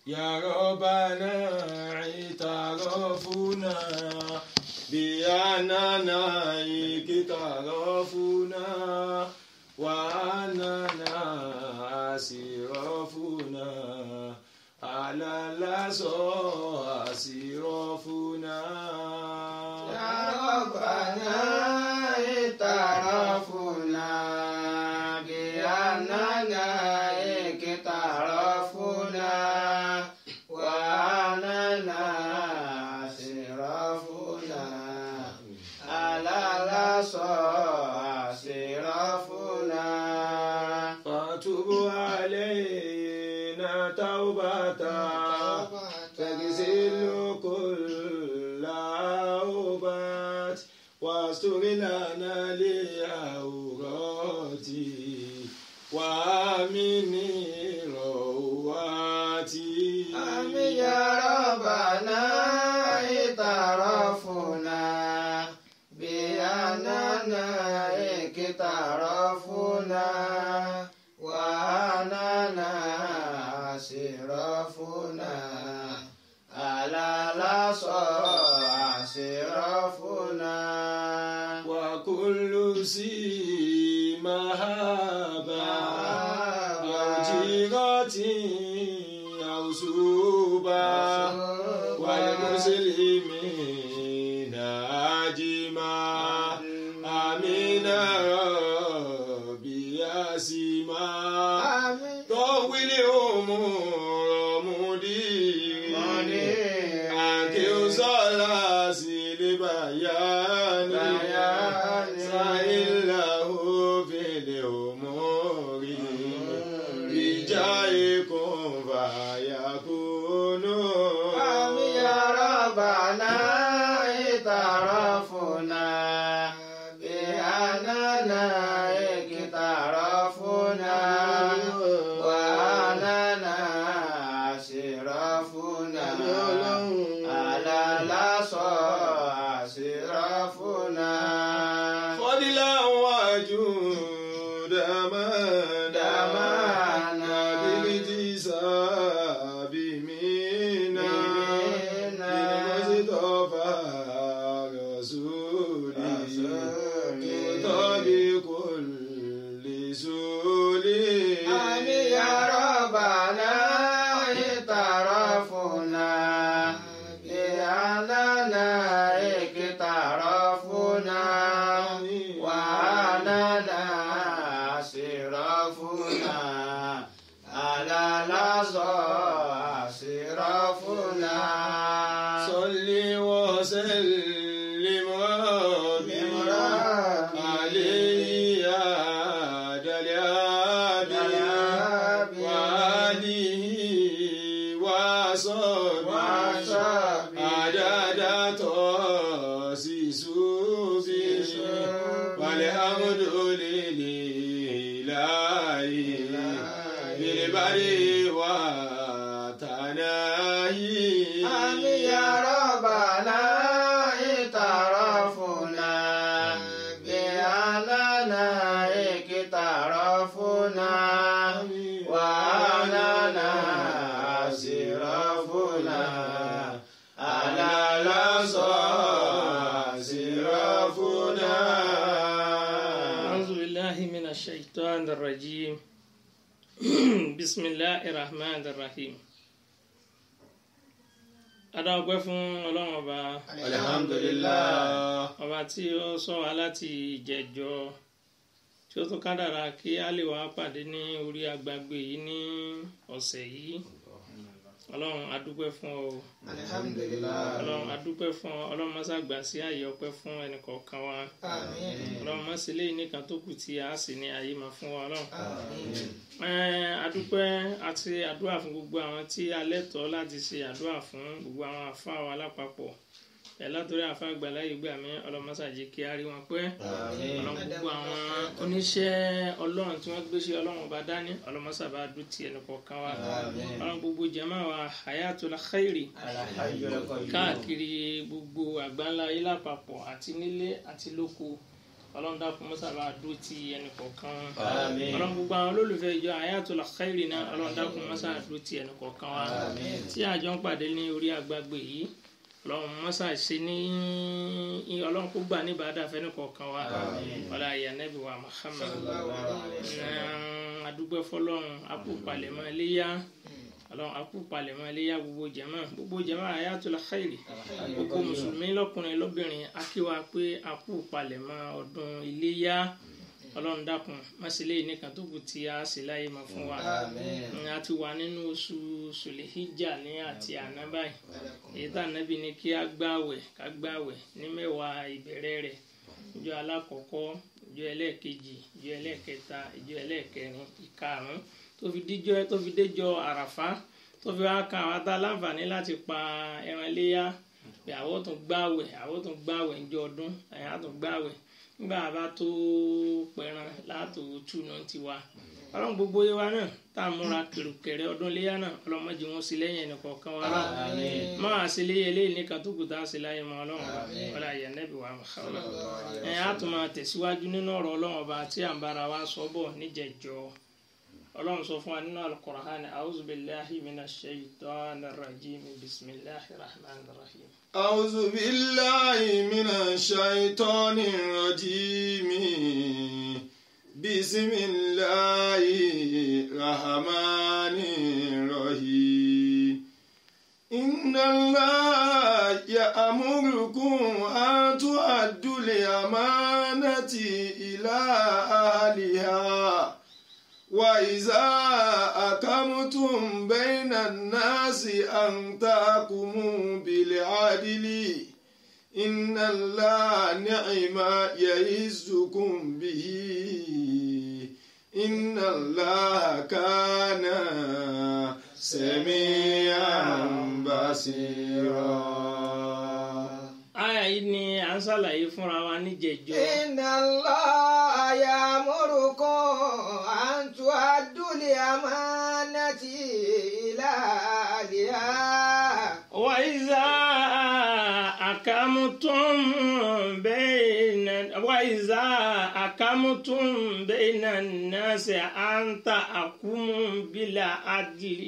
يا ربنا اعترفنا بأننا اقترفنا وأننا أسرفنا على الأسرى أسرفنا يا ربنا اعترفنا بأننا اقترفنا وأننا أسرفنا على الأسرى أسرفنا فتب علينا توبة تغسل كل أوبات واستر لنا لأورات وآمن رواتي آمين يا ربنا اعترفنا بأننا اقترفنا وأننا أسرفنا على الأسرى أسرفنا وكل سيما هابا أو جيرة أو سوبا والمسلمين أجمع آمين ربي أسمع آمين طول أمور مدير أنكي صلاة البيان بيان. سائله في الأمور بجاهكم فيكون آمين يا ربنا اعترفنا بأننا اقترفنا وأننا أسرفنا على الأسرى أسرفنا فضلا وجودا مانا دمانا. بالاكتساب منا منا. بالمصطفى رسولي رسولي. كتاب كل سولي آمين يا ربنا اعترفنا بأننا اقترفنا وأننا أسرفنا على الأسرى أسرفنا صل وسلم ربي عليه يا دليابي وآله وصحبه وصحبه عدد تأسيسه والحمد لله بالبر وتناهي آمين يا ربنا اعترفنا بأننا اقترفنا وأننا أسرفنا على الأسرى أسرفنا أعوذ بالله من الشيطان الرجيم بسم الله الرحمن الرحيم adáwọ̀pẹ́ fún ọlọ́run ọba alhamdulillah ọba tí ó sọ wá láti ìjẹjọ tí ó tún kádàrá kí a lè wá pàdé ní orí agbágbé yìí ní ọ̀sẹ̀ yìí ọlọ́run adúpẹ́ fún ọ o. alhamdulilayi ọlọ́run adúpẹ́ fún ọ ọlọ́run mọ́sá gbà sí ààyè ọpẹ́ fún ẹnìkọ̀ọ̀kan wa àmín ọlọ́run mọ́sí lẹ́yìn nìkan tó kù tí a sì ní ayé máa fún wa ọlọ́run. àmín Ẹ́n, adúpẹ́ àti àdúrà fún gbogbo àwọn tí a lẹ́tọ̀ọ́ láti ṣe àdúrà fún gbogbo àwọn àfáà wa lápapọ̀ ẹ̀ látòrí àfáà àgbàlá yìí gbà mí ọlọ́mọṣàjì kí á rí wọn pẹ́ ọlọ́run gbogbo àwọn oníṣẹ́ ọlọ́run tí wọ́n gbé ṣe ọlọ́run ọba dání ọlọ́mọṣàbá dùn ti ẹnì kọ̀ọ̀kan wa ọlọ́run gbogbo jàmá wa hayatul khairi káàkiri gbogbo àgbáńlá ayé lápapọ̀ àti nílé àti lóko ọlọ́run dákun mọ́sá bá dúró ti ẹnì kọ̀ọ̀kan wọn Àmín. ọlọ́run gbogbo àwọn olólùfẹ́ ìjọ Hayatul Khairi náà ọlọ́run dákun mọ́sá dúró ti ẹnì kọ̀ọ̀kan wa Àmín. tí àjọ ń pàdé ní orí agbágbé yìí ọlọ́run mọ́sá ṣe ní ọlọ́run kó gbà ní ìbádà fẹ́ni kọ̀ọ̀kan wa Àmín. ọlá ìyá nẹ́bí wa Muhammad Sallallahu adúgbò fọlọ́run akú palẹ̀mọ́ iléyà ọlọ́run akú palẹ̀mọ́ iléyà gbogbo jẹ̀mọ́ gbogbo jẹ̀mọ́ Hayatul Khairi gbogbo mùsùlùmí lọ́kùnrin lóbìnrin akíwa pé akú palẹ̀mọ́ ọdún iléyà ọlọ́run dákun mọ́sílẹ̀ nìkan tó kù tí a sì láyé mọ́ fún wa Àmín. a ti wà nínú oṣù sùlẹ̀híjà ní àti àná báyìí èyí tá ànábì ní kí a gbààwẹ̀ ká gbààwẹ̀ ní mẹ́wàá ìbẹ̀rẹ̀ rẹ̀ ìjọ alákọ̀ọ́kọ́ ìjọ ẹlẹ́ẹ̀kejì ìjọ ẹlẹ́ẹ̀kẹta ìjọ ẹlẹ́ẹ̀kẹrin ìkarùn-ún tó fi díjọ tó fi déjọ àràfá tó fi wá kan àwọn tá a láǹfààní láti pa ẹran iléyà pé àwọn tó gbààwẹ̀ àwọn tó gbààwẹ̀ ńjọ ọdún ẹ̀yà tó gbààwẹ̀ nígbà bá tó pẹran látò túnú tiwa ọlọ́run gbogbo yé wa náà tá a múra kèrèkèrè ọdún léyà náà ọlọ́mọdé wọn sí lẹ́yìn ẹnì kọ̀ọ̀kan wa náà Àmín. máa ṣe léyè léyìn nìkan tó kù tá a ṣe láyé mọ́ ọlọ́run ọba ọlá ìyá nẹ́bí wa Muhammad ẹ á tún máa tẹ̀síwájú nínú ọ̀rọ̀ ọlọ́run ọba tí à ń bára wa sọ bọ̀ níjẹ̀jọ́ ọlọ́run sọ fún wa nínú al-Qur'an a'udhu billahi minash shaitanir rajim bismillahir rahmanir rahim. أعوذ بالله من الشيطان الرجيم بسم الله الرحمن الرحيم إن الله يأمركم أن تؤدوا الأمانة إلى أهلها وإذا أقمتم بين الناس أن تحكموا بالعدل إن الله نعم يعزكم به إن الله كان سميعا بصيرا àyà yìí ni à ń ṣàlàyé fúnra wa níjẹ̀jọ́. إن الله يأمركم أن تؤدوا الأمانة إلى أهلها وإذا أقمتم بين وإذا أقمتم بين الناس أن تحكموا بالعدل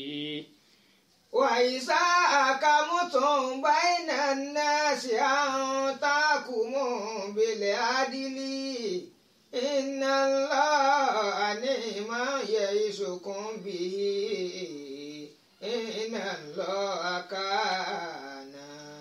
وإذا أقمتم بين الناس أن تحكموا بالعدل إن الله نعم يعظكم به إن الله كان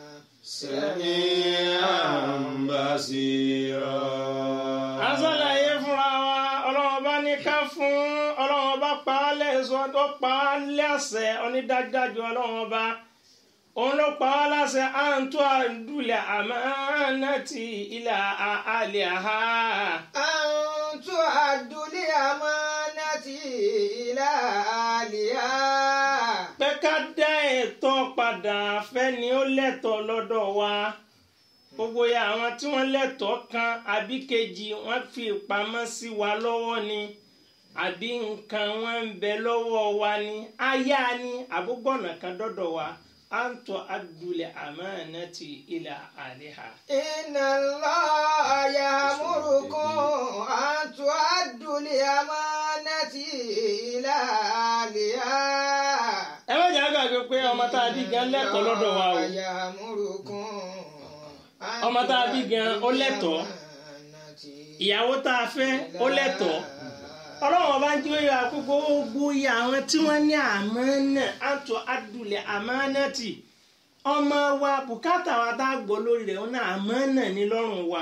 سميعا بصيرا a ṣàlàyé fúnra wa ọlọ́run bá ní ká fún ọlọ́run bá pa á lẹ́sọ̀ tó pa á lẹ́sẹ̀ onídájájú ọlọ́run bá òun ló pa á láṣẹ à ń tó àdúlẹ̀ àmánátì ilà àlẹ́ àhá. أن تؤدوا الأمانة إلى أهلها pé ká dá ẹ̀tọ́ padà fẹ́ni ó lẹ́tọ̀ọ́ lọ́dọ̀ wa gbogbo ya àwọn tí wọ́n lẹ́tọ̀ọ́ kan àbí kejì wọ́n fi pamọ́ sí wa lọ́wọ́ ni àbí nǹkan wọn ń bẹ lọ́wọ́ wa ni aya ni àbúgbọ̀nà kan dọ́dọ̀ wa à ń tọ́ adúlẹ̀ amanati ila aliha. إن الله يأمركم أن تؤدوا الأمانة إلى أهلها ẹ má jà gbàgbé pé ọmọ tá a bí gan lẹ́tọ̀ọ́ lọ́dọ̀ wa o إن الله يأمركم أن ọmọ tá a bí gan ó lẹ́tọ̀ọ́ ìyàwó tá a fẹ́ ó lẹ́tọ̀ọ́ ọlọ́run ọba ń jí wíwá kó gbogbo iye àwọn tí wọ́n ní àmánà àtọ̀ adùlẹ̀ àmánàtì ọmọ wa bùkátà wa tá a gbọ́ lórí rẹ̀ wọn náà àmánà ní lọ́rùn wa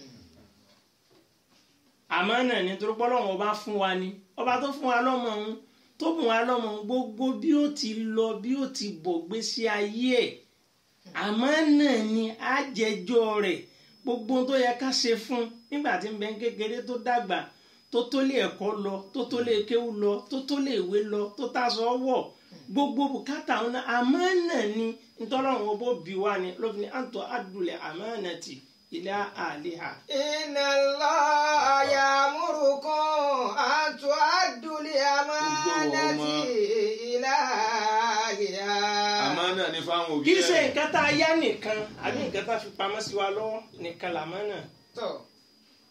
àmánà ní torí pé ọlọ́run ọba fún wa ni ọba tó fún wa lọ́mọ òun tó bùn wa lọ́mọ òun gbogbo bí ó ti lọ bí ó ti bọ̀ gbésí ayé ẹ̀ àmánà ni àjẹjọ́ rẹ̀ gbogbo ohun tó yẹ ká ṣe fún un nígbà tí ń bẹ ń kékeré tó dàgbà tó tó lé ẹ̀kọ́ lọ tó tó lé kéwú lọ tó tó lé ìwé lọ tó tàṣọ wọ̀ gbogbo bùkátà àwọn náà àmánà ni ntọ́lọ́run owó bí wá ni lófin ní àǹtọ́ àdúlẹ̀ àmánà tì ilé àlehà. إن الله يأمركم أن تؤدوا الأمانة إلى أهلها àmánà ni fáwọn òbí kì í ṣe ẹ̀. nǹkan tá a yá nìkan àbí nǹkan tá a fi pamọ́ sí wa lọ́wọ́ nìkan làmánà. tọ́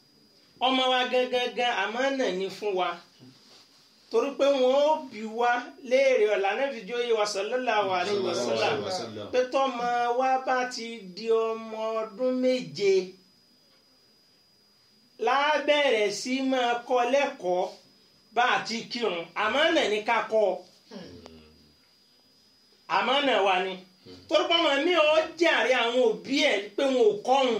ọmọ wa gangan àmánà ni fún wa torí pé wọn ó bí wa léèrè ọ̀la náà fi jó yé wa sallallahu alaihi wasallam pé tọ́mọ wa bá ti di ọmọ ọdún méje lábẹ̀rẹ̀ sí máa kọ́ lẹ́kọ̀ọ́ bá a ti kírun àmánà ní ká kọ́ ọ àmánà wa ni torí pé ọmọ mi ò jàre àwọn òbí ẹ̀ pé wọn ò kọ́ òun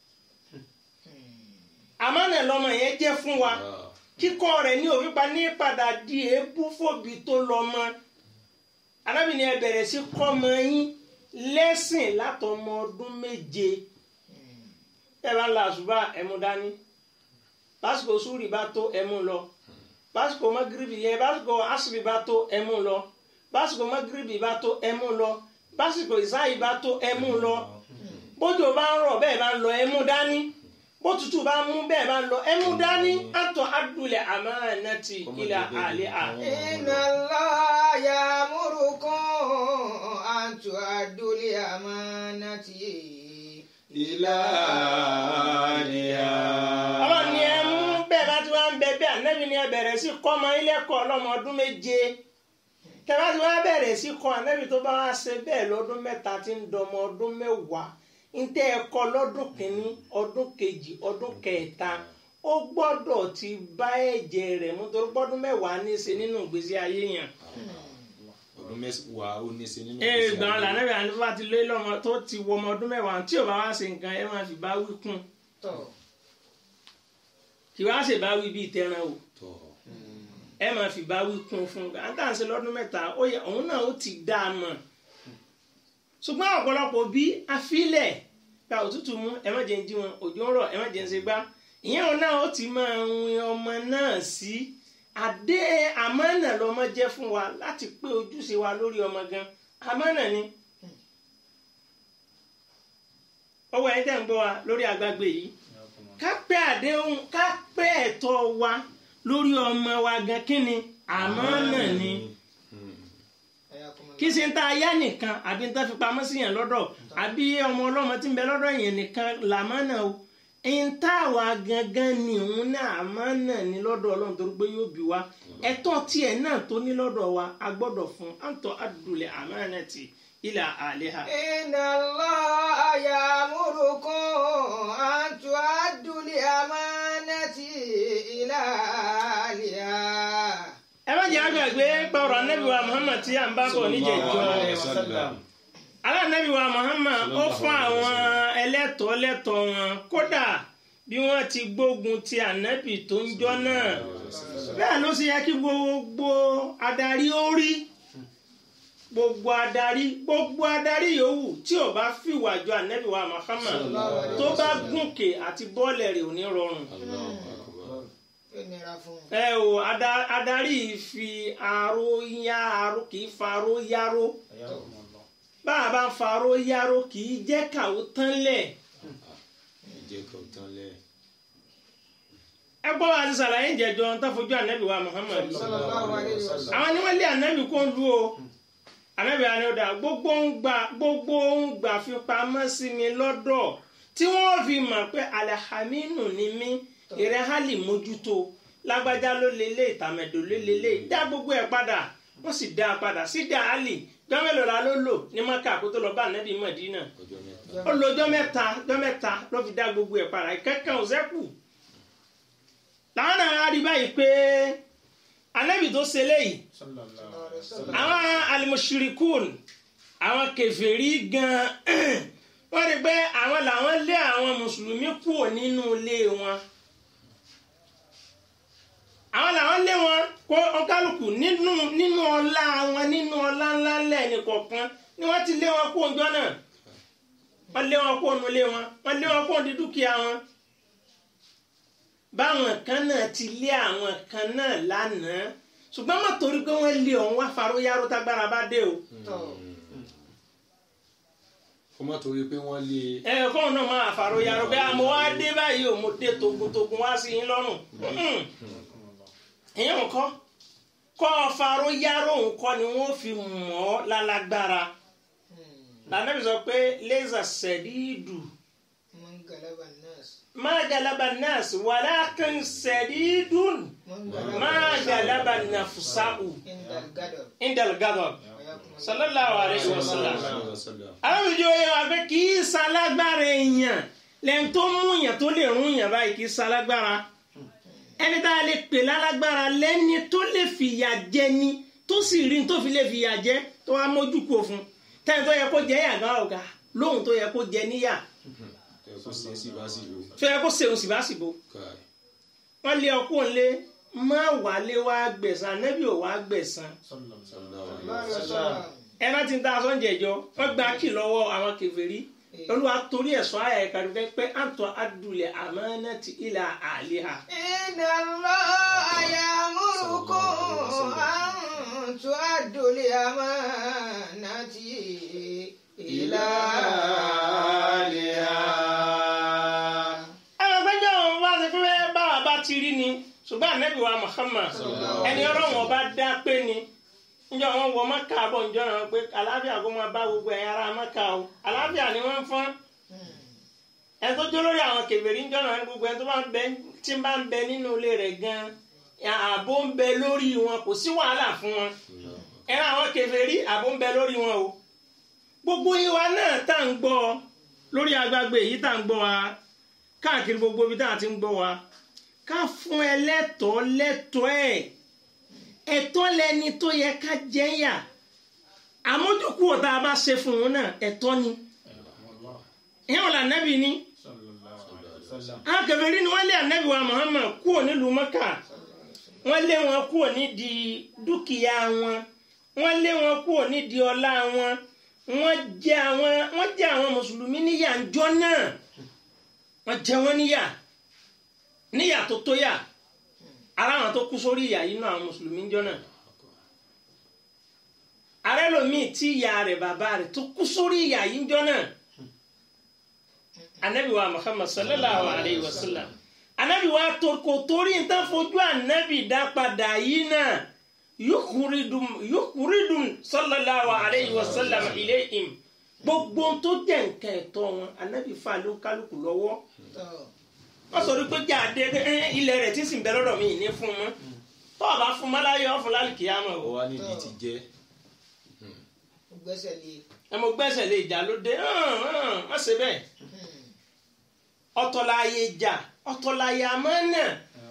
àmánà lọmọ yẹn jẹ́ fún wa kíkọ́ rẹ̀ ní òfin pa ní padà di èébú fòbí tó lọ mọ́ arábìnrin ẹ bẹ̀rẹ̀ sí kọ́mọ yín lẹ́sìn látọmọ ọdún méje ẹ bá ń la àṣùbà ẹmu dání lásìkò súrì bá tó ẹmu lọ lásìkò magiribi yẹn lásìkò asiri bá tó ẹmu lọ lásìkò magiribi bá tó ẹmu lọ lásìkò ìsáyì bá tó ẹmu lọ bójú bá ń rọ̀ bẹ́ẹ̀ bá ń lọ ẹmu dání bótútù bá mú bẹ́ẹ̀ bá ń lọ ẹmu dání àtọ̀ adúlẹ̀ àmánàtì ilà àlẹ́ à. Inna Allah ya'murukum an tu'addul amanati ilá àlìyá. ọlọ́run ni ẹ mú bẹ́ẹ̀ bá ti wá ń bẹ bẹ́ẹ̀ ànábì ni ẹ bẹ̀rẹ̀ sí kọ́ ọmọ ilé ẹ̀kọ́ ọlọ́mọ ọdún méje tẹ́ bá ti wá bẹ̀rẹ̀ sí kọ́ ànábì tó bá wá ṣe bẹ́ẹ̀ lọ́dún mẹ́ta tí ń dọmọ ọdún mẹ́wàá ń tẹ́ ẹ kọ́ lọ́dún kìíní ọdún kejì ọdún kẹta ó gbọ́dọ̀ ti bá ẹ̀jẹ̀ rẹ̀ mú torí gbọ́dún mẹ́wàá ní í ṣe nínú ìgbésí ayé yẹn ọdún mẹ́wàá ó ní í ṣe nínú ee ìgbésí gbọ́n ayé. lànàbì àti bá ti lé lọ́mọ tó ti wọ ọmọ ọdún mẹ́wàá tí ò bá wá ṣe nǹkan ẹ máa fi bá wí kún tọ̀ kì wá ṣe bá wí bíi tẹran o. tọ̀ ẹ máa fi bá wí kún fún un àtàǹsẹ̀ lọ́dún mẹ́ta ó yẹ òun náà ó ti dá a mọ̀ ṣùgbọ́n ọ̀pọ̀lọpọ̀ bí afílẹ̀ gba òtútù mú ẹ má jẹ́ ń jí wọn òjò ń rọ̀ ẹ má jẹ́ ń ṣe gbá ìyẹn òun náà ó ti máa win ọmọ náà sí àdé àmánà lọmọ jẹ́ fún wa láti pé ojúṣe wa lórí ọmọ gan àmánà ni ọwọ́ ẹni tẹ́ ń gbọ́ wa lórí àgbàgbé yìí ká pé àdéhùn ká pé ẹ̀tọ́ wa lórí ọmọ wa gan kí ni àmánà ni kí ṣe ń ta ayá nìkan àbí ń ta fi pamọ́ sí yẹn lọ́dọ̀ àbí ọmọ ọlọ́mọ tí ń bẹ lọ́dọ̀ yẹn nìkan làmánà o ń tá àwa gangan ni òun náà àmánà ni lọ́dọ̀ ọlọ́run torí pé yóò bí wa ẹ̀tọ́ tiẹ̀ náà tó ní lọ́dọ̀ wa a gbọ́dọ̀ fún àǹtọ̀ àdùlẹ̀ àmánà ti ilà àléhà. Inna Allah ya'murukum an tu'addul amanati ila ahliha. ẹ má jẹ́ àgbàgbé pọ̀rọ̀ anábì wa Muhammad tí à ń bá bọ̀ níjẹ̀jọ́ alánàbì wa Muhammad ó fún àwọn ẹlẹ́tọ̀ọ́ lẹ́tọ̀ọ́ wọn kódà bí wọ́n ti gbógun ti ànábì tó ń jọ́ náà bẹ́ẹ̀ ló ṣe yẹ kí gbogbo adarí ó rí gbogbo adarí gbogbo adarí yòówù tí ò bá fìwà jọ ànábì wa Muhammad tó bá gùnkè àti bọ́ọ̀lẹ̀ rẹ̀ ò ní rọrùn Yóò nira fún un. ẹ o ada- adarí fi aró yá aró kì í fa aró yáró bá a bá ń fa aró yáró kì í jẹ́ kàwó tán lẹ̀ ìjẹ́ kò tán lẹ̀. ẹ gbọ́ wa ti sàlàyé ìjẹ́jọ́ tó fojú ànábì wa Muhammad Sallallahu alayhi wa sallam. àwọn ni wọ́n lé ànábì kó ń lu o ànábì wa ni ó dà gbogbo ń gbà gbogbo ń gbà fi pamọ́ sí mi lọ́dọ̀ tí wọ́n fi mọ̀ pé alhaminu ni mí ìrẹ́ hali mójútó lágbájá ló lélẹ̀ ìtàmẹ̀dò ló lélẹ̀ dá gbogbo ẹ̀ padà wọ́n sì dá a padà sí dá hali jọ́mẹ́lò la ló lò ní maka kó tó lọ bá ànábì Mádínà ọjọ́ mẹ́ta. ó lo ọjọ́ mẹ́ta ọjọ́ mẹ́ta ló fi dá gbogbo ẹ̀ padà ìkẹ́kẹ́ ò sẹ́kù làwọn náà rí báyìí pé ànábì tó ṣe léyìí àwọn alimusirikun àwọn kèfèrí gan wọ́n rí pé àwọn làwọn lé àwọn mùsùlùmí kúrò nínú ilé wọn àwọn làwọn lé wọn kó ọkálùkù nínú nínú ọlá wọn nínú ọlá ńlá lẹ́ẹ̀ni kọ̀ọ̀kan ni wọ́n ti lé wọn kó ọjọ́ náà wọ́n lé wọn kó nu ilé wọn wọ́n lé wọn kó di dúkìá wọn báwọn kan náà ti lé àwọn kan náà lánàá ṣùgbọ́n má torí pé wọ́n lé ọ̀hún wá faróyáró tágbára bá dé o kó má torí pé wọ́n lé ẹ fóun náà máa faróyáró pé àmọ́ wá dé báyìí o mo dé togun-togun wá sí yín lọ́rùn ìyẹn nǹkan kọ́ faróyáró nǹkan ni wọ́n fi mọ̀ ọ́ lálágbára lànàbí sọ pé lẹ́sà sẹ̀díìdù galaba nas. ما غلب الناس ولكن سديد man ما غلب نفسه indal gadab. عند الغضب صلى الله عليه وسلم Wasallam. àwọn ìjọ yẹn wà pé kì í ṣalágbára èèyàn lẹ́yìn tó mú yàn tó lè rún yàn báyìí kì í ṣalágbára ẹni tá a lè pè lálágbára lẹ́ni tó lè fìyà jẹ ni tó sì rí ní tó fi lè fìyà jẹ tó wá mójú kú òfun tẹ́ni tó yẹ kó jẹ yàgá ọ̀gá lóhun tó yẹ kó jẹ níyà Ẹ kó ṣe sí bá sì lò. tó yẹ kó ṣeun sì bá sì bo Káì. wọ́n lé ọkú òǹlé má wálé wá gbẹ̀san nẹ́bí ò wá gbẹ̀san Sallallahu alaihi Báyọ̀ wasallam. sọ̀rọ̀. ẹ má ti ń ta sọ́njẹ̀ jọ wọ́n gba kì lọ́wọ́ àwọn kèfèrí olúwa torí ẹ̀sọ́ àyà ẹ̀ka dùkẹ́ pé àǹtọ̀ adùlẹ̀ àmánátì ilà àlìhà. Inna Allah ya'murukum an tu'addul amanati ila ẹ̀rọ gbẹ́jọ́ òun wá sí pé báwa bá ti rí ni ṣùgbọ́n ànábì wa Muhammad ẹni ọlọ́run ọba dá pé ni njọ wọn wọ mọ́kà bọ̀ njọ náà pé àlàáfíà kó máa bá gbogbo ẹ̀yà ara mọ́kà o àlàáfíà ni wọ́n ń fọ́n ẹni tó jó lórí àwọn kèfèrí njọ náà ní gbogbo ẹni tó bá ń bẹ tí ń bá ń bẹ nínú ilé rẹ̀ gan ààbò ń bẹ lórí wọn kò sí wàhálà fún wọn ẹran àwọn kèfèrí ààbò ń bẹ lórí wọn o gbogbo ìwà náà tá à ń gbọ́ lórí agbágbé yìí tá à ń gbọ́ wa káàkiri gbogbo ibi tá à ti ń gbọ́ wa ká fún ẹ lẹ́tọ̀ọ́ lẹ́tọ̀ọ́ ẹ̀ ẹ̀tọ́ lẹni tó yẹ ká jẹ́yà àmójúkú ọ̀tá a bá ṣe fún un náà ẹ̀tọ́ ni ìyẹn wọn là nẹ́bì ni àwọn kèfèrí ni wọ́n lé ànẹ́bì wa Muhammad kúrò nílùú Mẹ́kà wọ́n lé wọn kúrò nídìí dúkìá wọn wọ́n lé wọn kúrò nídìí ọlá wọn wọ́n jẹ àwọn wọ́n jẹ àwọn mùsùlùmí níyà ńjọ́ náà wọ́n jẹ wọ́n níyà níyà tó tó yà ara àwọn tó kú sórí ìyà yìí náà àwọn mùsùlùmí ńjọ́ náà ààrẹ lomiin tí ìyá rẹ̀ bàbá rẹ̀ tó kú sórí ìyà yìí ńjọ́ náà anabi wa Muhammad sallallahu alayhi wa sallam anabi wa tó kò torí n tán fojú anabi dá padà yìí náà yukuridum yukuridum sallallahu alayhi wa sallam ilayhim gbogbo tó jẹ́ nǹkan ẹ̀tọ́ wọn anabi fa ló kálukú lọ́wọ́ wọ́n sọ pé jáde ilẹ̀ rẹ̀ tí sì ń bẹ lọ́dọ̀ mi ní fún un tó o bá fún un máláyé ọ̀ fún lálùkì yá mọ̀ Ó o wá nídìí ti jẹ́. Ó gbẹ́sẹ̀ lé. ẹ mo gbẹ́sẹ̀ lé ìjà ló dé má ṣe bẹ́ẹ̀ ọ̀tọ̀láyé ìjà ọ̀tọ̀láyé àmánà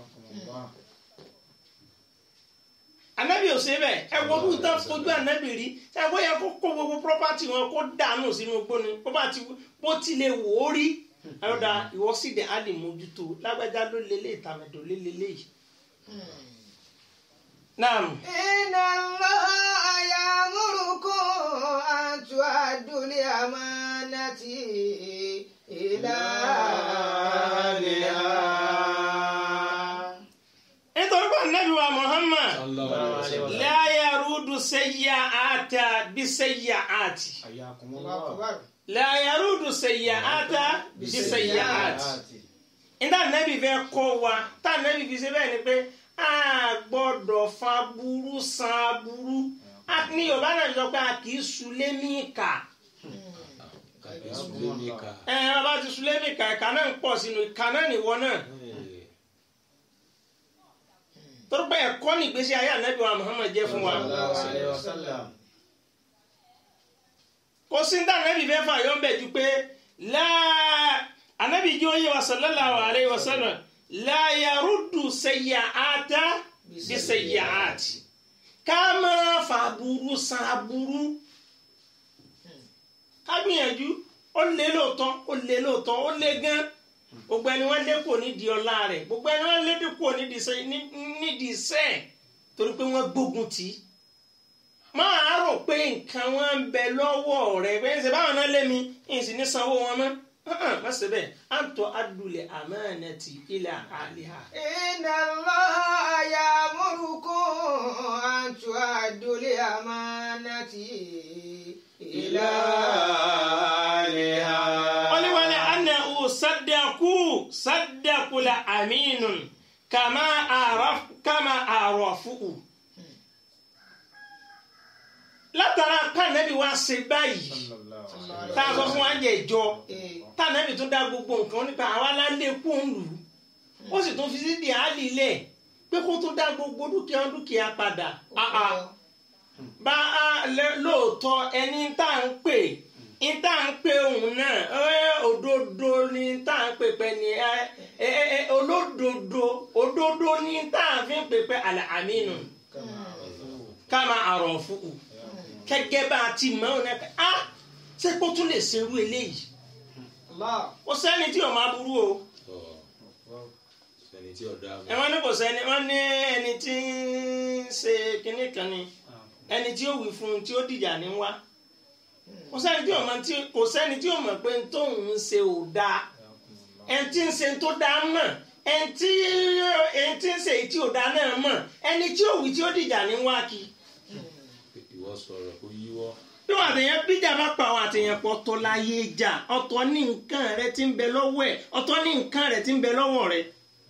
anabi ò ṣe bẹ́ẹ̀ ẹ wo bí tán fojú anabi rí ẹ wọ́n yẹ kó kó gbogbo property wọn kó dànù sínú gbóni bó bá ti bó ti lè wò ó rí ẹ̀rọ̀dà ìwọ sì dẹ̀ á lè mójútó lágbájá ló lélẹ̀ ìtàmẹ̀dọ̀ lé lélẹ̀ yìí. naam Inna Allah ya'murukum an tu'addul amanati ila nítorí pé anabi wa Muhammad Sallallahu alaihi wasallam. la yarudu sayyi'ata bi sayyi'ati Akbar. la yarudu sayyi'ata bi sayyi'ati. nígbà nẹ́bí fẹ́ kọ́ wa tá nẹ́bí fi ṣe bẹ́ẹ̀ ni pé a gbọ́dọ̀ fa burú san burú ní yorùbá náà sọ pé a kì í sulé ní ìkà Kàbí sùlé ní ká. ẹ ẹ bá ti sulé ní ìkà ìkà náà ń pọ̀ sínú ìkà náà nìwọ náà Ẹ̀, torí pé ẹ̀kọ́ ní ìgbésí ayé ànábì wa Muhammad jẹ́ fún wa kò sí ní ànábì fẹ́ fà yọ̀ ń bẹ̀ ju pé láà ànábì jẹ́ oyè wa sallallahu alayhi wa sallam la yaruddu sayyi'ata bi sayyi'ati ká máa fa burú san aburú ká gbìyànjú ó lé lóòótọ́ ó lé lóòótọ́ ó lé gan gbogbo ẹni wọ́n lé kò nídìí ọlá rẹ̀ gbogbo ẹni wọ́n lé kò nídìí sẹ́- ní- nídìí sẹ́ẹ̀ torí pé wọ́n gbógun tì í máa rò pé nǹkan wọn ń bẹ lọ́wọ́ rẹ̀ pé ṣe báwọn náà lé mi ń sì ní sanwó wọn mọ́ hàn má ṣe bẹ́ẹ̀ à ń tọ́ adùlẹ̀ amanati ila aliha. Inna Allah ya'murukum an tu'addul amanati ila wọ́n ní wọ́n ní ana ò sadaku sadakula aminun kama araf kama arafu. látara pàǹdẹ́bí wa ṣe báyìí tá a sọ fún wa jẹ ìjọ Eh, tànàbì tún dá gbogbo nǹkan nípa àwa lálé kóńlù ó sì tún fi sí dìhálì lẹ̀ pé kó tún dá gbogbo dúkìá dúkìá padà Ah, ah. bá a lẹ- lóòótọ́ ẹni tá à ń pè ní tá à ń pè òun náà ẹ, òdodo ni tá à ń pè pẹ́ ni ẹ, ẹ, ẹ, ẹ, olódodo òdodo ni tá à fi ń pè pẹ́ àlẹ́ àmínú ká máa àrọ̀ fún un kẹ́gẹ́ bá a ti mọ̀ ọ́n náà pé ah ṣé kó tún lè ṣerú eléyìí Allah. ó sẹ́ni tí ò máa burú o sẹni tí ọ̀dà ẹ wọ́n ní kò sẹ́ni wọ́n ní ẹni tí ń ṣe kinní kan ni ẹni tí ó wí fún un tí ó dìjà ní wá kò sẹ́ni tí ò mọ̀ tí kò sẹ́ni tí ò mọ̀ pé n tóun ń ṣe ò dáa ẹni tí ń ṣe tó dáa mọ̀ ẹni tí ẹni tí ń ṣe èyí tí ò dáa náà mọ̀ ẹni tí ó wí tí ó dìjà ní wá kí ìwọ sọ̀rọ̀ kó yíwọ́ bí wọn àtẹyàn bíjà bá pa àwọn àtẹyàn pọ̀ ọ̀tọ̀ láyé jà ọ̀tọ̀ ní nǹkan rẹ tí ń bẹ lọ́wọ́ ẹ̀ ọ̀tọ̀ ní nǹkan rẹ tí ń bẹ lọ́wọ́ rẹ.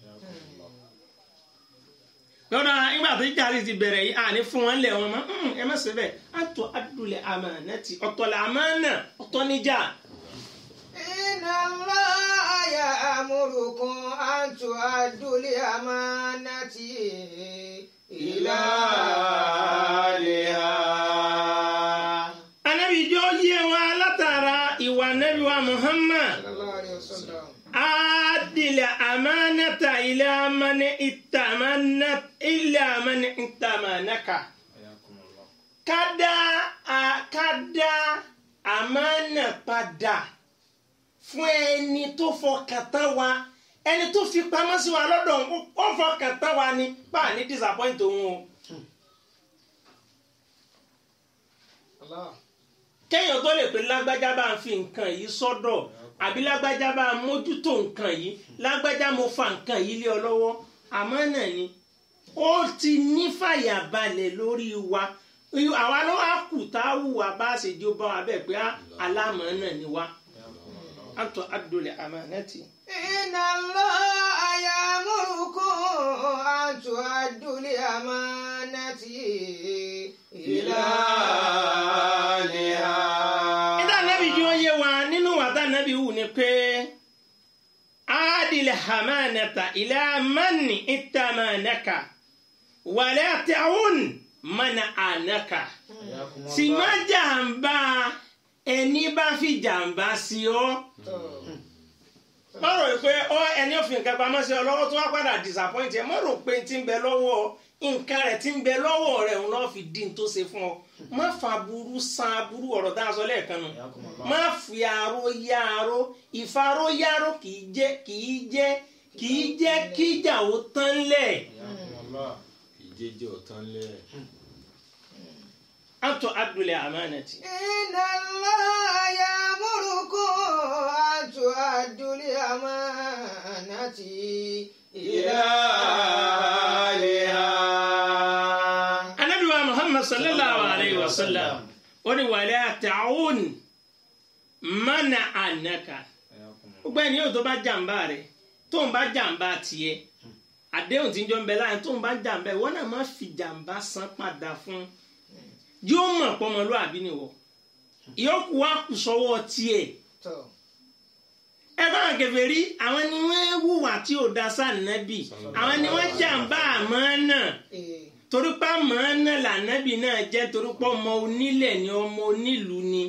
lọ́dọ̀ nígbà tó jáde ti bẹ̀rẹ̀ yìí àní fún wọn lẹ̀ wọn mọ́ "Mm, ẹ má ṣe bẹ́ẹ̀ àtọ̀ adúlẹ̀ àmánátì ọ̀tọ̀ là àmánà ọ̀tọ̀ níjà. Inna Allah ya'murukum an tu'addu al-amanati ila ahliha. anabi jọ yé wa látara ìwà anabi wa Muhammad Sallallahu alayhi wa sallam. adìlẹ̀ àmánátà ilẹ̀ amánà ìtàmánà ilẹ̀ amánà ìtàmánàkà. kada a kada àmánà padà fún ẹni tó fọkàn tán wa ẹni tó fi pamọ́ sí wa lọ́dọ̀ ó- ó fọkàn tán wa ni bá a ní disappoint òun o Allah. kéèyàn tó lè pè lágbájá bá ń fi nǹkan yìí sọ́dọ̀ àbí lágbájá bá ń mójútó nǹkan yìí lágbájá mo fa nǹkan yìí lé ọ lọ́wọ́ àmánà ni ó ti ní fàyàbalẹ̀ lórí wa àwa ló wá kù tá a hùwà bá a ṣe jó bá wa bẹ́ẹ̀ pé á, alámọ̀ọ́nà ni wa àtọ̀ adúlẹ̀ àmánàtì. Inna Allah ya'murukum an tu'addu al-amanati ila ahliha. nígbà nábì jí wọ́n yé wa nínú wàtá nábì wù ni pé adìlẹ̀ hamanata ilẹ̀ amanni ìtàmánaka wàlẹ́ àtẹ̀wọ̀n mana ànaka sì má jàǹbá ẹni bá fi jàǹbá sí ọ. má rò pé ọ ẹni ò fi nǹkan pamọ́ sí ọ lọ́wọ́ tó wá padà disappoint ẹ má rò pé ti ń bẹ lọ́wọ́ nǹkan rẹ̀ ti ń bẹ lọ́wọ́ rẹ̀ òun náà fi dín tó ṣe fún ọ má fa burú san burú ọ̀rọ̀ tá a sọ lẹ́ẹ̀kan nù má fi aró yá aró ìfaró yáró kì í jẹ́ kì í jẹ́ kì í jẹ́ kíjà ó tán lẹ̀ ìjẹ́jẹ́ ọ̀tán lẹ̀ àtọ̀ adúlẹ̀ àmánàtì. Inna Allah ya'murukum an tu'addu al-amanati ila ahliha. anabi wa muhammad sallallahu alayhi wa sallam ó ní wàlẹ́ àtàwọn mana ànàkà gbogbo ẹni yóò tó bá jàǹbá rẹ tó ń bá jàǹbá tiẹ̀ àdéhùn tí ń jọ ń bẹ láàrin tó ń bá jàǹbá ẹ wọn náà má fi jàǹbá san padà fún yóò mọ̀ pọ́mọlúwàbí ni wọ ìyókù wa kù sọ́wọ́ tiẹ̀ Tọ́. ẹ bá wọn kẹfẹ rí àwọn ni wọn hùwà tí ò da sáà nẹbì àwọn ni wọn jàǹbá àmọ́ náà Eh, torípa mọ̀ọ́nà lànàbì náà jẹ́ torípa ọmọ onílẹ̀ ni ọmọ onílùú ni.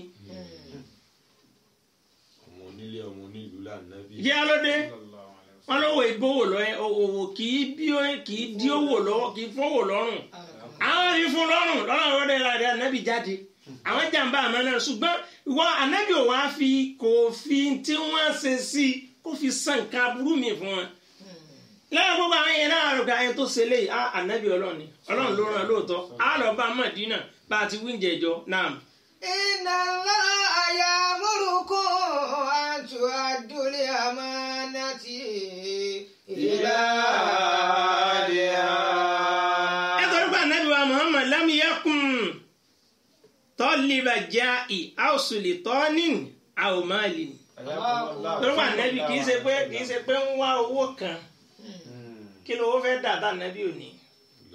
ọmọ onílé ọmọ onílùú lànàbí yá lóde wọn lówó ìbówó lọ ẹ òwò kì í bí ó kì í dí owó lọ́wọ́ kì í fọwọ́ lọ́rùn àwọn rí fún lọ́rùn lọ́rùn lọ́dẹ láti ànábì jáde àwọn jàǹbá àmọ́ náà ṣùgbọ́n ìwọ ànábì ò wá fi kò fi tí wọ́n ṣe sí i kó fi san nǹkan aburú mi fún wọn. lẹ́yìn gbogbo àwọn yẹn náà rẹ̀ káyọ̀ tó ṣe léyìí ah ànábì ọlọ́run ni ọlọ́run ló ràn lóòótọ́ á lọ bá Mádínà bá a ti wíńjẹ jọ náà. Inna Allah ya'murukum an tu'addu al-amanati ila ahliha. nítorí pé anabi wa muhammad lam yakun tọ́lìbà jáì àwòsùlì tọ́nin àwòmáàlì nítorí pé anabi kì í ṣe pé kì í ṣe pé ń wá owó kan kí ló fẹ́ dà tá anabi ò ní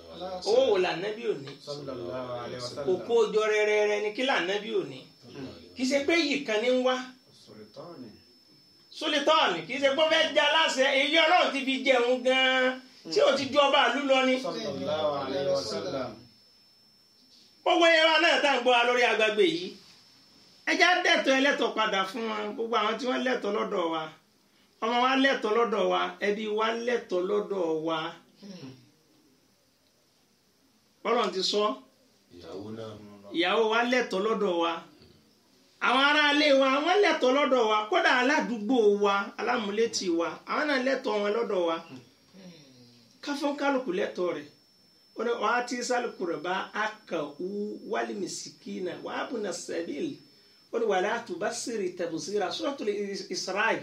owó wò là anabi ò ní òkú ojọ rẹrẹrẹ ni kí là anabi ò ní kì í ṣe pé yìí kan ní ń wá Sultani. sólítọ́ọ̀nì kì í ṣe pé ó fẹ́ jẹ́ aláṣẹ èyí ọlọ́run ti fi jẹun gan-an tí ò ti ju ọba àlú lọ ni. Sallallahu alayhi wa sallam. gbogbo ẹ̀rọ náà tá à ń gbọ́ wa lórí agbègbè yìí ẹja dẹ̀tọ̀ ẹlẹ́tọ̀ padà fún wọn gbogbo àwọn tí wọ́n lẹ́tọ̀ lọ́dọ̀ wa ọmọ wa lẹ́tọ̀ lọ́dọ̀ wa ẹbí wa lẹ́tọ̀ lọ́dọ̀ wa Ọlọ́run ti sọ ìyàwó náà ìyàwó wa lẹ́tọ̀ lọ́dọ̀ wa àwọn aráalé wa wọ́n lẹ́tọ̀ lọ́dọ̀ wa kódà aládùúgbò wa alámúlétì wa àwọn náà lẹ́tọ̀ wọn lọ́dọ̀ wa káfọ́n kálukú lẹ́tọ̀ rẹ̀ ó ní wàá tí sálùkù rẹ̀ bá a kà wú wálé mìsìkínà wàá bùnà sẹ́bìlì ó ní wàlẹ́ àtúbà sírì tẹ̀bùsíra suratul Isra'i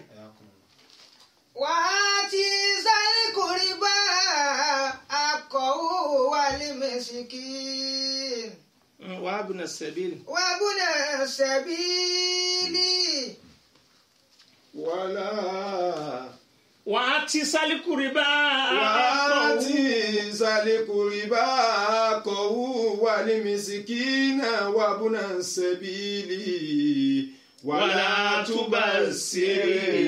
wàátí sálíkùrìbá akọ̀wò wàlímẹ̀sìkìn wàá bùnà sẹ́bìlì. wàbúnà sẹ̀bílì wàhálà wàá tí sálùkù rẹ̀ bá a wàátì sálẹ̀kùrìbá kọ̀wú wà ní mìsìkínà wà búnà sẹ́bìlì wàlá túbà sírì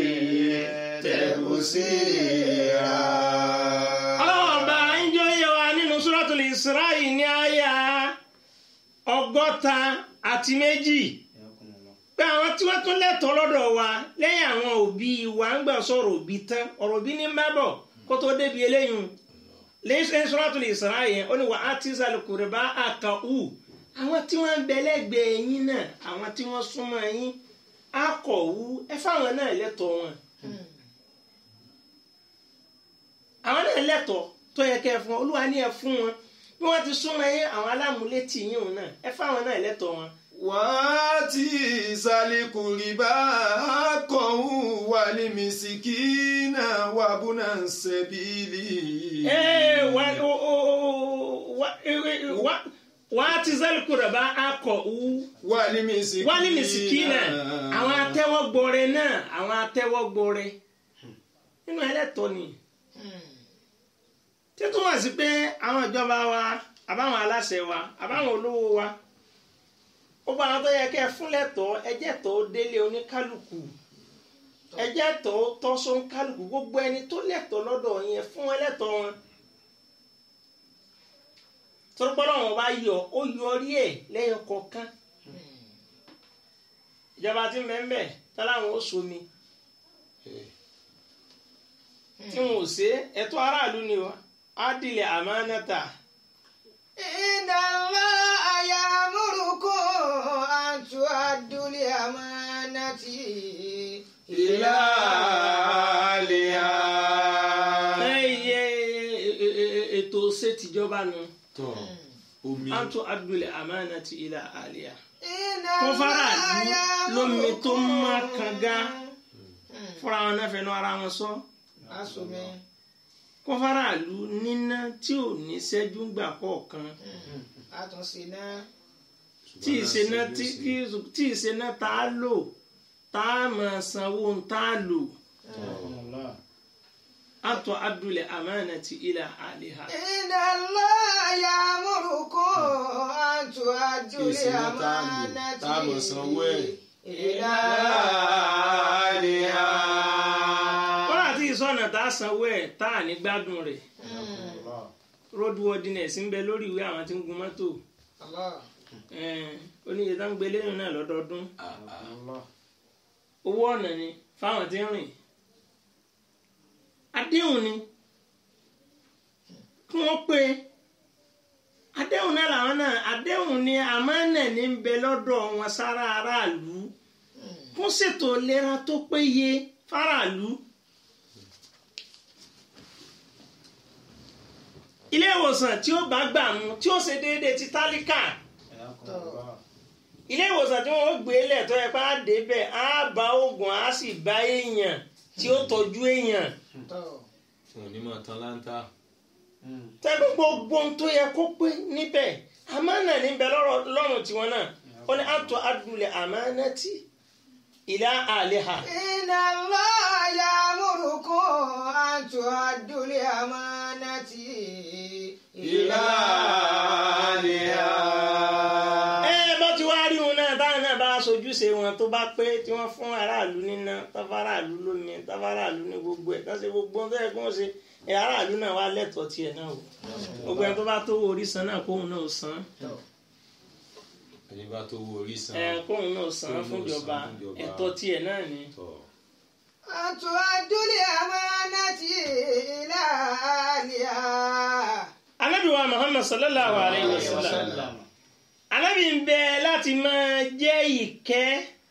tẹ̀bùsíra. ọlọ́wọ́n bá ń jọ yẹ wa nínú suratul Isra'i ní àyà ọgọ́ta àti méjì pé àwọn tí wọ́n tún lẹ́tọ̀ọ́ lọ́dọ̀ wa lẹ́yìn àwọn òbí wa ń gbà sọ̀rọ̀ òbí tán ọ̀rọ̀ òbí ní mẹ́bọ̀ kó tó débi eléyìí lẹ́yìn suratul Isra'i yẹn ó ní wa ati zal qurba àkàwù àwọn tí wọ́n ń bẹ lẹ́gbẹ̀ẹ́ yín náà àwọn tí wọ́n súnmọ́ yín akọ̀wù ẹ fáwọn náà lẹ́tọ̀ọ́ wọn àwọn náà lẹ́tọ̀ọ́ tó yẹ kẹ́ ẹ fún wọn olúwa ní ẹ fún wọn bí wọ́n ti súnmọ́ yín àwọn alámúlétì yín òun náà ẹ fáwọn náà lẹ́tọ̀ọ́ wọn. wàátì sálẹ̀kùrìbá kọ̀wú wà ní mìsìkínà wà búnà sẹ́bìlì. Ee, wa- o- o- o- wa- e- e- wa- wàá ti zálùkùrẹ̀ bá akọ̀wù wà ní mìsìkínà. wálé mìsìkínà àwọn atẹ́wọ́gbọrẹ náà àwọn atẹ́wọ́gbọrẹ nínú ẹlẹ́tọ̀ọ́ ni títún wá sí pé àwọn ìjọba wa àbáwọn aláṣẹ wa àbáwọn olówó wa gbogbo àwọn tó yẹ kẹ́ ẹ fún lẹ́tọ̀ọ́ ẹjẹ́ tó délé oníkálukú ẹjẹ́ tó tọ́sọ́ oníkálukú gbogbo ẹni tó lẹ́tọ̀ọ́ lọ́dọ̀ yẹn fún wọn lẹ́tọ̀ọ́ wọn tọ́lọ́pọ́lọ́ wọn bá yọ ó yọrí ẹ̀ lẹ́yọ kọ̀ọ̀kan ìjọba tí mẹ́mẹ́ táláwọn ó somi tí wọn ò ṣe ẹ̀tọ́ aráàlú ni o á dilẹ̀ àmánátà ìdàlọ́ àyàmúrùkù àtú àdúlé àmánátì ìlà àlìyá. ẹyẹ ètò ṣètìjọba nu tọ́ omi àtú àdúlẹ̀ àmánátì ilà àlìyá ìdàlọ́ Kó faraàlú lómi tó má kànga Mm. fúnra wọn náà fẹnu ara wọn sọ asome kó faraàlú níná tí ò ní ṣẹ́jú gbà kọ̀ọ̀kan àtúnṣe náà tí ìṣená tí tí ìṣená tá a lò tá a máa sanwó tá a lò Allah. àtọ àdúlẹ̀ àmánátì ilà àlìhà. ìdàlọ́ àyàmúrùkù àtú àdúlé Ìṣìnà tá a lò, àmánátì tá a mọ̀ sanwó ẹ̀. ìlà àlìyá. kọ́lá tí ìsọ̀nà tá a sanwó ẹ̀ tá a ní gbádùn rẹ̀ Allah. road worthiness ń bẹ lórí ìwé àwọn tí ń gun mọ́tò Allah ẹ̀ẹ́n, oníye tá ń gbé lẹ́yìn náà lọ́dọọdún Allah. owó ọ̀nà ni fáwọn tí ń rìn àdéhùn ni kí wọ́n pé àdéhùn náà làwọn náà àdéhùn ni àmánà ní ń bẹ lọ́dọ̀ wọn sára aráàlú kún ṣètò ìlera tó péye fáráàlú. ilé ìwòsàn tí ó bá gbà mú tí ó ṣe déédéé ti tálíkà Allah. ilé ìwòsàn tí wọn ó gbé lẹ̀ tó yẹ pé á débẹ̀ á bá oògùn á sì bá èèyàn tí ó tọ́jú èèyàn tọ́ fún onímọ̀ tán láńtà. Mm. tẹ́gbẹ́ gbogbo ohun tó yẹ kó pé níbẹ̀ àmánà níbẹ̀ lọ́rọ̀ lọ́rùn tiwọn náà ó ní àtọ́ àdúlẹ̀ àmánátì ìlà àleha. ìdàlọ́ àyàmúrùkù àtú àdúlé àmánátì ìlà àlìyá. ẹ bá ti wá rí òun náà táwọn náà bá sojúṣe wọn tó bá pé tí wọ́n fún aráàlú níná táfáráàlú lómi táfáráàlú ní gbogbo ẹ̀ tán ṣe gbogbo ohun tó yẹ kí wọ́n ṣe ẹ̀ aráàlú náà wá lẹ́tọ̀ọ́ tiẹ̀ náà o gbogbo ẹni tó bá tó orí san náà kóhun náà san ẹni bá tó wo orí san ẹ̀ kóhun náà san Kóhun náà fún ìjọba san fún ìjọba. ẹ̀tọ́ tiẹ̀ náà ni. tọ̀ أن تؤدوا الأمانة إلى أهلها Ànábì wa Muhammad sallallahu alayhi wa sallam Ànábì ń bẹ láti máa jẹ́ ìkẹ́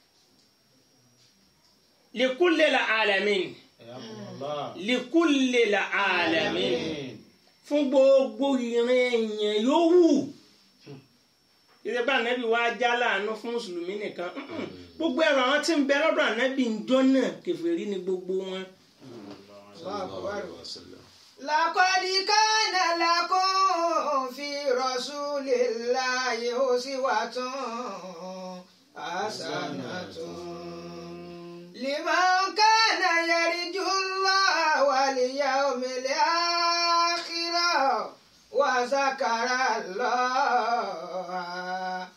likulli alamin likulli alamin fún gbogbo ìran èèyàn yòówù ìdẹ́gbà ànábì wa já láàánú fún mùsùlùmí nìkan Mm-mm. gbogbo ẹ̀rọ àwọn tí ń bẹ lọ́dọ̀ ànábì ń jọ́ náà kèfèrí ni gbogbo wọn. sallallahu alaihi wasallam. لقد كان لكم في رسول الله أسوة حسنة لمن كان يرجو الله واليوم الآخر وذكر الله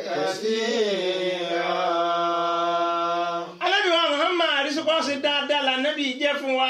كثيرا Ànábì wa Muhammad àrísọ́kọ́ ṣe dáadáa lànàbì jẹ́ fún wa.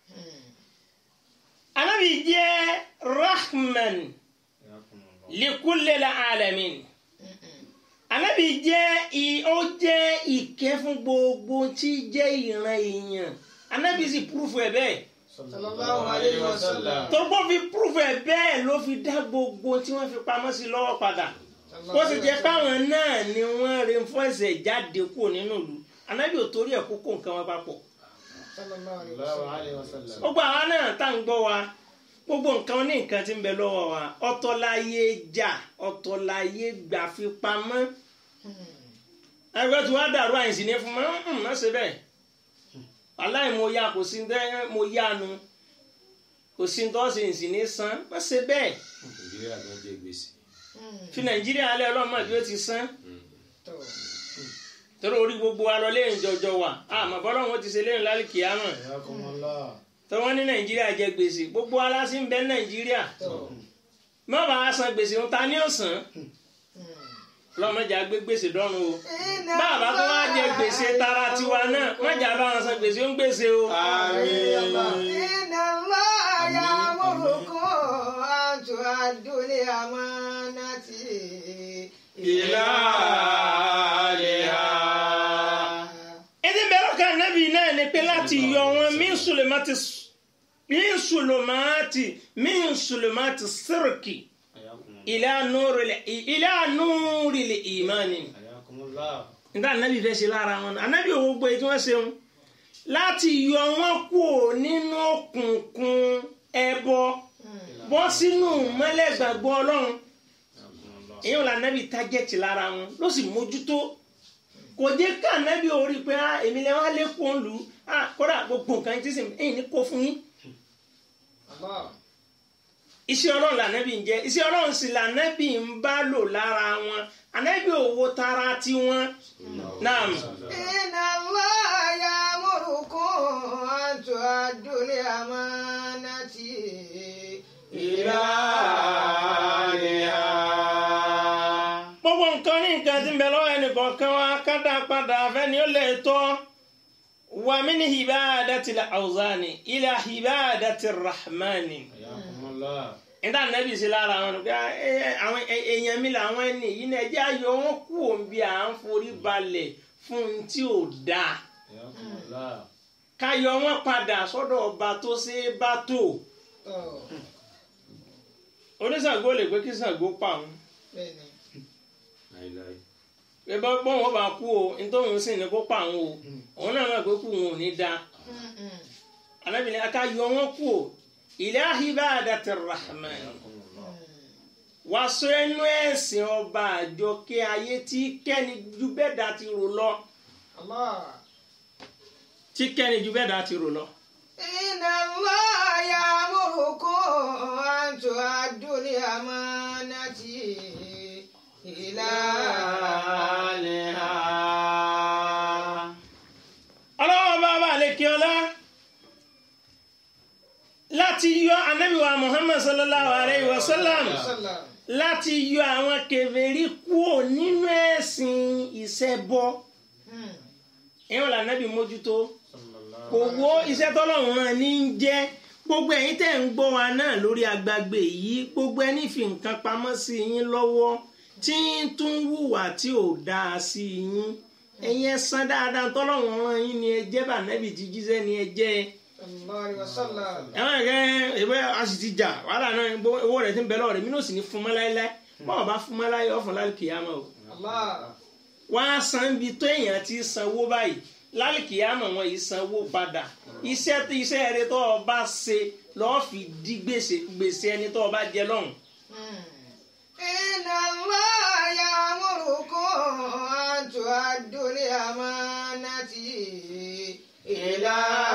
Ànábì jẹ́ rahman likulli alamin. Ànábì jẹ́ i- ó jẹ́ ìkẹ́ fún gbogbo tí jẹ́ ìran èèyàn. Ànábì sì púrúfù ẹ̀ bẹ́ẹ̀. sallallahu alayhi wa sallam Tọ́gbọ́n fi púrúfù ẹ̀ bẹ́ẹ̀ ló fi dá gbogbo tí wọ́n fi pamọ́ sí lọ́wọ́ padà. Ó sì jẹ́ páwọn náà ni wọ́n rin fún ẹsẹ̀ jáde kúrò nínú ìlú. Ànábì ò torí ẹ̀ kókó nǹkan wọn papọ̀. sallallahu alayhi wa Allahu sallam alayhi wa sallam. gbogbo àwa náà tá à ń gbọ́ wa gbogbo nǹkan ní nǹkan tí ń bẹ lọ́wọ́ wa ọ̀tọ̀ láyé jà ọ̀tọ̀ láyé gbà fi pamọ́ ẹgbẹ́ tí wàá dàrú àyìnsí ní fún mi ń má ṣe bẹ́ẹ̀ aláì mo ya kò sí dẹ́ mo yánu kò sí tó ṣe ìsì ní san má ṣe bẹ́ẹ̀ nàìjíríà gan jẹ gbèsè. fi nàìjíríà alẹ́ ọlọ́mọ bí ó ti san tó torí orí gbogbo wa lọ lẹ́yìn jọjọ wa àmọ́ bọ́lá wọn ti ṣe lẹ́yìn lálẹ́ kìámọ̀ Jazakumullah. tó wọ́n ní nàìjíríà jẹ gbèsè gbogbo aláṣí ń bẹ nàìjíríà tó má bàa san gbèsè ń ta ní ọ̀sán lọ́mọdé àgbé gbèsè dọ́run o bàbá tó wá jẹ gbèsè tara tiwa náà mọ̀jà bá wọn san gbèsè ń gbèsè o. إن الله يأمركم أن تؤدوا الأمانة إلى أهلها ẹni bẹ̀rẹ̀ kan nábì náà ni pé láti yọ wọn min sulemati min sulemati min sulemati sirki Ayakumullah. ila nuril ila nuril imani. Ayakumullah. nígbà nábì fẹ́ ṣe lára wọn náà anábì òwò gbé tí wọ́n ṣeun láti yọ wọn kúrò nínú òkùnkùn ẹbọ bọ́ sínú mọ́lẹ́gbàgbọ́ ọlọ́run Ayakumullah. èyí ò la nábì tájẹ́tì lára wọn ló sì mójútó kò jẹ́ ká nábì orí pé ah, èmi lè wá lẹ́kọ̀ọ́ lù ú ah, kódà gbogbo nǹkan tí sì ẹ̀yìn ní kó fún yín الله iṣẹ́ ọlọ́run lànàbì ń jẹ́ iṣẹ́ ọlọ́run sì lànàbì ń bá lò lára wọn ànàbì òwò tara tiwọn náà. إن الله يأمركم أن تؤدوا الأمانة إلى أهلها gbogbo nǹkan ní nǹkan tí ń bẹ lọ́wọ́ ẹnìkọ̀ọ̀kan wa kádà padà fẹ́ni ó lè tọ́ wa min hibadati al-awzani ila hibadati rahmani. Ayakumullah. níta nẹ́bí sí lára wọn ni pé ẹ, ẹ, àwọn ẹ, èèyàn mi làwọn ẹni yìí náà ẹjẹ́ ayọ̀ wọn kú òǹbí à ń forí balẹ̀ fún un tí ò dáa Ayakumullah. káyọ̀ wọn padà sọ́dọ̀ ọba tó ṣe é bá tó tó oníṣàngó lè pé kí Ṣàngó pa òun bẹ́ẹ̀ ni láíláí. pé bọ́ bọ́n wọn bá kú o nítorí sì ní kó pa òun o òun náà mọ̀ pé kú òun ò ní dáa alábìnrin akáyọ̀ wọn kú o ila hibadati rahman Ayakumullah. wá sọ ẹnu ẹ̀sìn ọba àjọkẹ́ ayé tí kẹ́ni ju bẹ́ẹ̀ dá ti rò lọ الله tí kẹ́ni ju bẹ́ẹ̀ dá ti rò lọ. إن الله يأمركم أن تؤدوا الأمانة إلى أهلها ọlọ́wọ́ bàbá àlekí ọlá láti yọ anabiwa muhammad sallallahu alayhi wa sallam sallam láti yọ àwọn kèfèrí kúrò nínú ẹ̀sìn ìṣẹbọ Hmm. ìwọ̀n lànàbì mójútó kò wo iṣẹ́ tọ́lọ́run rán ní í jẹ́ gbogbo ẹ̀yin tẹ́ ń gbọ́ wa náà lórí agbágbé yìí gbogbo ẹni fi nǹkan pamọ́ sí yín lọ́wọ́ tí ń tún hùwà tí ò dáa sí yín ẹ̀yin ẹ san dáadáa tọ́lọ́run rán yín ni ẹ jẹ́ bànẹ́bì tí jíṣẹ́ ni ẹ jẹ́ ẹ sallallahu alaihi wasallam. ẹ̀wọ̀n ẹ̀kẹ́ ìwé a sì ti jà wàhálà náà gbó- owó rẹ̀ ti ń bẹ lọ́wọ́ rẹ̀ mí náà sì ní fún mọ́ láéláé báwo bá fún mọ́ láyé ọ̀fun láì kìyàmọ́ o Allah. wọ́n á san ibi tó èèyàn ti sanwó báyìí lálìkìyàmọ̀ wọn yìí sanwó padà iṣẹ́ tó iṣẹ́ rẹ tó o bá ṣe lọ́ọ́ fi dí gbèsè gbèsè ẹni tó o bá jẹ lọ́hùn. Hmm. Inna Allah ya'murukum an tu'addu al-amanati ila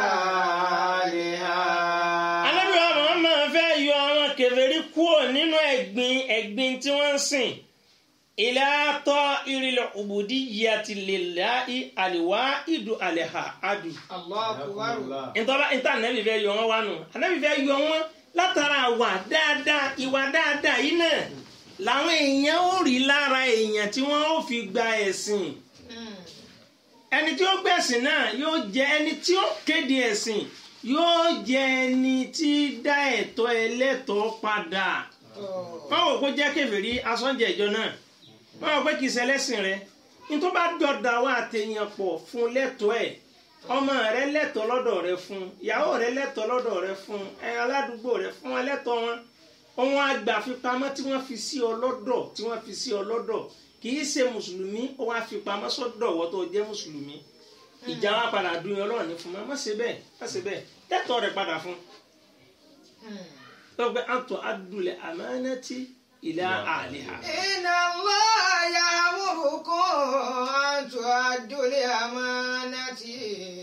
ahliha. Ànábì wa Muhammad fẹ́ yọ àwọn kèfèrí kúrò nínú ẹ̀gbin ẹ̀gbin tí wọ́n ń sìn ila ta'iril ubudiyyati lillahi al-wahidu al-ahadu. Allahu akbar. ntọ́ba ntá anabi fẹ́ yọ wọn wá nù anabi fẹ́ yọ wọn látara wà dáadáa ìwà dáadáa yìí náà làwọn èèyàn ó rí lára èèyàn tí wọ́n ó fi gba ẹ̀sìn Hmm. ẹni tí ó gbẹ̀sìn náà yóò jẹ ẹni tí ó kéde ẹ̀sìn yóò jẹ ẹni tí dá ẹ̀tọ́ ẹlẹ́tọ̀ọ́ padà Oh. wọ́n wò kó jẹ́ kèfèrí asọ́njẹ ìjọ náà wọ́n wò pé kì í ṣẹlẹ́sìn rẹ nítorí bá jọ̀dá wa àtẹ̀yàn pọ̀ fún lẹ́tọ̀ọ́ ẹ̀ ọmọ rẹ lẹ́tọ̀ọ́ lọ́dọ̀ rẹ fún ìyàwó rẹ lẹ́tọ̀ọ́ lọ́dọ̀ rẹ fún ẹ aládùúgbò rẹ fún wọn lẹ́tọ̀ọ́ wọn ohun àgbàfipamọ́ tí wọ́n fi sí ọ lọ́dọ̀ tí wọ́n fi sí ọ lọ́dọ̀ kì í ṣe mùsùlùmí ó wá fi pamọ́ sọ́dọ̀ wọ́n tó jẹ́ mùsùlùmí ìjà wa padà dùn yín ọlọ́run ní fún wọn má ṣe bẹ́ẹ̀ má ṣe bẹ́ẹ̀ lẹ́tọ̀ọ́ rẹ padà fún Hmm. lọ́gbẹ́ àtọ̀ adùlẹ̀ àmánátì ìlà àlìhà. Inna Allah ya'murukum an tu'addu al-amanati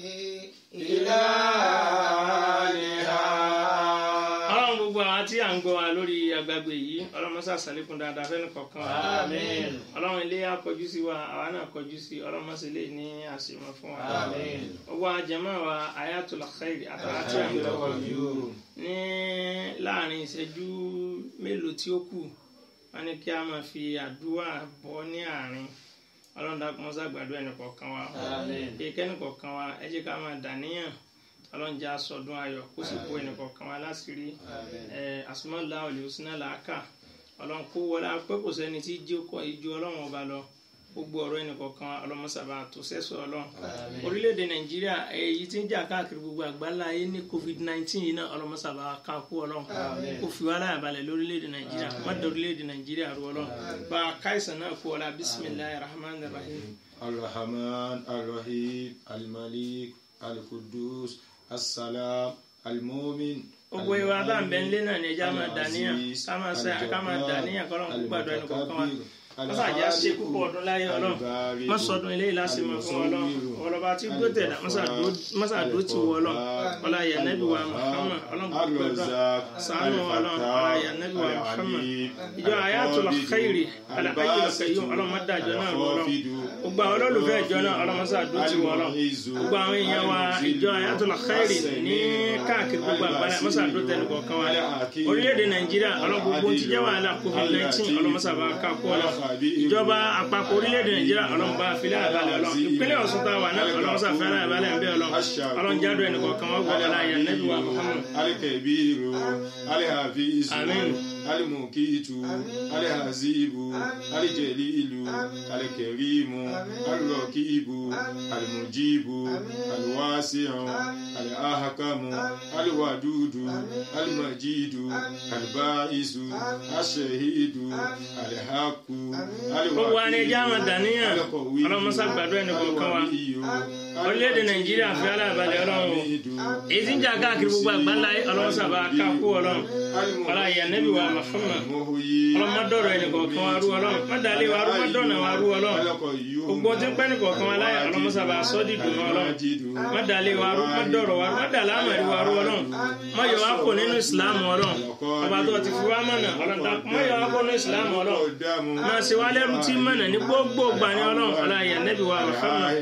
ila ahliha. ọlọ́run gbogbo àwọn tí à ń gbọ́ wa lórí agbágbé yìí ọlọ́run mọ́sá sàlékún dáadáa fẹ́ni kọ̀ọ̀kan wa Àmín. ọlọ́run ilé á kọjú sí wa àwa náà kọjú sí ọlọ́run mọ́sá ilé ní àṣemọ́ fún wa Àmín. gbogbo àjẹmọ́ wa ayatul khair àtàrà tí à ń gbọ́ ní láàrin ìṣẹ́jú mélòó tí ó kù wọ́n ní kí a máa fi àdúrà bọ́ ní àárín ọlọ́run dákun mọ́sá gbàdúrà ẹnì kọ̀ọ̀kan wa Àmín. kẹ́ni kọ̀ọ̀kan wa ẹ jẹ́ ká máa dàníyàn ọlọ́run jẹ́ aṣọ́dún ayọ̀ kó sì kó ẹnì kọ̀ọ̀kan wa láṣìírí ẹ asumala olùsínà làákà ọlọ́run kó wọlé pé kò sẹ́ni tí ijó kọ ijó ọlọ́run ọba lọ gbogbo ọ̀rọ̀ ẹnì kọ̀ọ̀kan ọlọ́mọsàbà tó sẹ́sọ ọlọ́run orílẹ̀-èdè nàìjíríà èyí tí ń jà káàkiri gbogbo àgbáńlá ayé ní covid nineteen yìí náà ọlọ́mọsàbà ká kú ọlọ́run kó fi wá láyà balẹ̀ lórílẹ̀-èdè nàìjíríà má dé orílẹ̀-èdè nàìjíríà rú ọlọ́run bá a káìsàn náà kú ọlá bisimilayi rahman rahim. الرحمن الرحيم الملك القدوس السلام المؤمن gbogbo ìwà bá ń bẹ nílé náà ní ẹja máa dàníyàn ká máa ṣe ká máa dàníyàn kọ́ lọ́n kó gbàdúrà ẹnì kọ̀ọ̀kan wa mọ́sá àjà ṣe púpọ̀ ọdún láyé ọlọ́run mọ́sọ̀dún eléyìí láti mọ̀ fún ọlọ́run ọlọ́ba tí gbó tẹ̀dá mọ́sá àdó ti wọ ọlọ́run ọlá yanabi wa Muhammad ọlọ́run kò gbàdúrà sànù ọlọ́run ọlá yanabi wa Muhammad ìjọ ayatul khairi alahayi lọkẹyọ ọlọ́run mọ́dàjọ náà rú ọlọ́run gbogbo àwọn olólùfẹ́ ìjọ náà ọlọ́run mọ́sá àdó ti wọ ọlọ́run gbogbo àwọn èèyàn wa ìjọ ayatul khairi ní káàkiri gbogbo àgbáyé mọ́sá àdó tẹnu kọ̀ọ̀kan wa orílẹ̀-èdè nàìjíríà ọlọ́run gbogbo ti jẹ́ wàhálà covid nineteen ọlọ́run mọ́sá bá ká kú ọlọ́run ìjọba àpapọ̀ orílẹ̀-èdè nàìjíríà ọlọ́run bá filẹ̀ àbálẹ̀ ọlọ́run ìpínlẹ̀ ọ̀ṣun tá a wà náà ọlọ́run sàfẹ́rẹ́ àbálẹ̀ ń bẹ́ ọlọ́run ọlọ́run jádùn ẹnì kọ̀ọ̀kan wọ́n gbọ́dọ̀ láàyè nẹ́bí wa muhammad alikabiru alihafizu Àmín. alimukitu alihazibu alijelilu alikerimu alirokibu alimujibu aliwasiu alihakamu aliwadudu alimajidu alibaisu ashehidu alihaku gbogbo wa ni ẹja máa dàníyàn ọlọ́run mọ́sá gbàdúrà ẹnì kọ̀ọ̀kan wa orílẹ̀-èdè nàìjíríà fi aláàbálẹ̀ ọlọ́run o èyí tí ń jà káàkiri gbogbo àgbáńlá yìí ọlọ́run sábà ká kú ọlọ́run ọlá ìyá nẹ́bí wa Muhammad ọlọ́run má dọ̀rọ̀ ẹnì kọ̀ọ̀kan wa rú ọlọ́run má dalẹ̀ wa rú má dọ̀nà wa rú ọlọ́run gbogbo tí ń pẹ́ ní kọ̀ọ̀kan wa láyà ọlọ́run sábà sọ́ọ́dì dùn mọ́ ọlọ́run má dalẹ̀ wa rú má dọ̀rọ̀ wa rú má dalẹ̀ àmàlí wa rú ọlọ́run má yọ wá kó nínú ìsìlámù ọlọ́run ọba tó ti fi wá mọ̀nà ọlọ́run dá má yọ wá kó nínú ìsìlámù ọlọ́run má ṣe wá lẹ́rú tí mọ̀nà ní gbogbo gbà ní ọlọ́run ọlá ìyá nẹ́bí wa Muhammad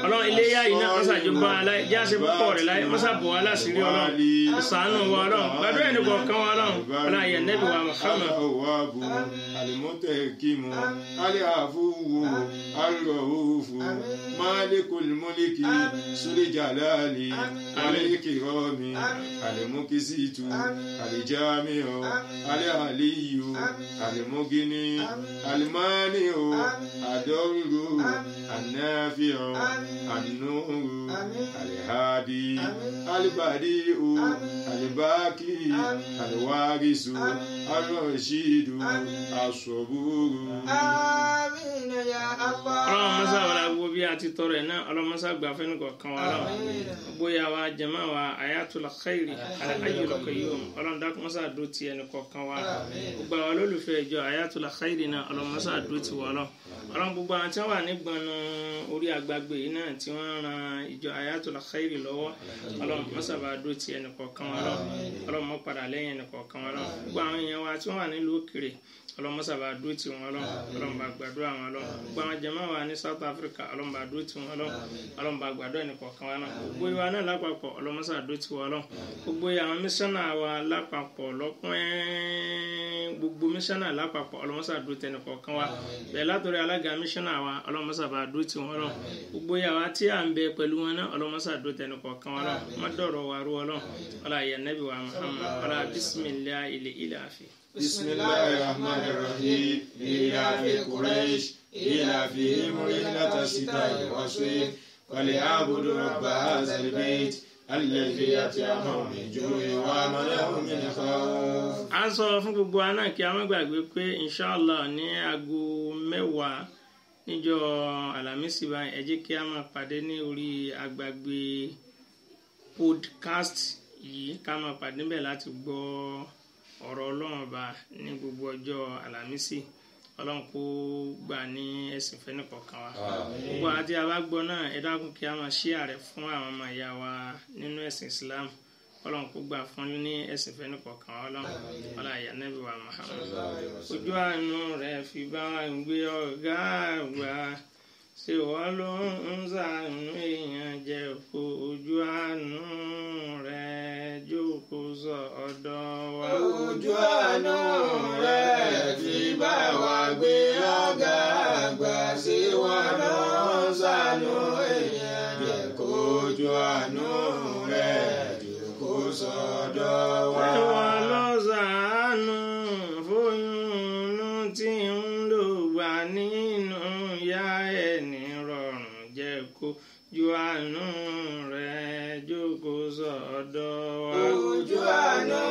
ọlọ́run iléyà yìí náà mọ́sàájú bá aláì jẹ́ àṣẹ púpọ̀ rẹ̀ láyé mọ́sàbọ̀ wá láṣìírí ọlọ́run ìsànù wa ọlọ́run gbàdúrà ẹni kọ̀ọ̀kan wa ọlọ́run ọlọ́run ayé nẹ́bí wa Muhammad الأواب المتحكم العفو الرؤوف مالك الملك ذو الجلال والإكرام المقسط الجامع العلي المغني المانع الضر النافع النور الهادي البديع الباقي الوارث الرشيد الصبور آمين يا الله ọlọ́run mọ́sá wàlá gbogbo bí a ti tọrọ ẹ̀ náà ọlọ́run mọ́sá gbà fẹ́ni kọ̀ọ̀kan wa lọ bóyá wa jẹ̀mọ́ wa ayatul khairi alayyul qayyum ọlọ́run dákun mọ́sá dó ti ẹni kọ̀ọ̀kan wa gbogbo àwọn olólùfẹ́ ìjọ ayatul khairi náà ọlọ́run mọ́sá dó ti wọ́ lọ ọlọ́run gbogbo àwọn tí wọ́n wà nígbọnú orí agbágbé yìí náà tí wọ́n ran ìjọ ayatul khairi lọ́wọ́ ọlọ́run mọ́sá bá dó ti ẹni kọ̀ọ̀kan wa lọ ọlọ́run mọ́ padà lẹ́yìn ẹni kọ̀ọ̀kan wa lọ gbogbo àwọn èèyàn wa tí wọ́n wà nílùú òkèrè ọlọmọsà bá dúró tì wọn lọ ọlọmọ bá gbàdúrà wọn lọ gbogbo àwọn jàmáà wa ní South Africa ọlọmọ bá dúró tì wọn lọ ọlọmọ bá gbàdúrà ẹnìkọ̀ọ̀kan wa náà gbogbo ìwà náà lápapọ̀ ọlọmọsà dúró tì wọn lọ gbogbo àwọn mísánà wa lápapọ̀ lọ́pẹ́ gbogbo mísánà lápapọ̀ ọlọmọsà dúró tì ẹnìkọ̀ọ̀kan wa bẹ́ẹ̀ látọ̀rọ̀ alága mísánà wa ọlọmọsà bá dúró tì wọn lọ gbogbo ìyàwó tí à ń bẹ pẹ̀lú wọn náà ọlọmọsà dúró tì ẹnìkọ̀ọ̀kan wa lọ mọ́dọ̀rọ̀ wa rú ọlọ́ ọlá yẹ nẹ́bí wa Muhammad ọlá bisimilahi ilẹ̀ ilẹ̀ àfi. بسم الله الرحمن الرحيم إيلاف قريش إيلافهم رحلة الشتاء والصيف وليعبدوا رب هذا البيت الذي أطعمهم من جوع وآمنهم من خوف a ń sọ fún gbogbo wa náà kí a má gbàgbé pé inshallah ní aago mẹ́wàá níjọ́ alámísì báyìí ẹ jẹ́ kí a máa pàdé ní orí agbàgbé podcast yìí ká máa pàdé níbẹ̀ láti gbọ́ ọ̀rọ̀ ọlọ́run ọba ní gbogbo ọjọ́ alámísì ọlọ́run kó gbà ní ẹ̀sìn fẹ́ni kọ̀ọ̀kan wa gbogbo àti abágbọ́ náà ẹ dákun kí a máa share rẹ̀ fún àwọn ọmọ ìyá wa nínú ẹ̀sìn Islam ọlọ́run kó gbà fún ní ẹ̀sìn fẹ́ni kọ̀ọ̀kan wa ọlọ́run ọlọ́run àyà nẹ́bí wa Muhammad ojú àánú rẹ̀ fi bá wa gbé ọ̀gá àgbà ṣé wọ́n ló ń ṣàánú èèyàn jẹ́ kó ojú àánú rẹ̀ jókòó sọ ọ̀dọ̀ wa. ojú àánú rẹ̀ fi bá wa gbé ọ̀gá àgbà sí wọn ló ń ṣàánú èèyàn jẹ́ kójú àánú rẹ̀ jókòó sọ́dọ̀ wa. Ẹ̀wọ̀n ló ṣàánú fóyúnú tí ń lò gbà nínú ìyá ẹni rọrùn jẹ́ kó ju àánú rẹ̀ jókòó sọ́dọ̀ wa. ojú àánú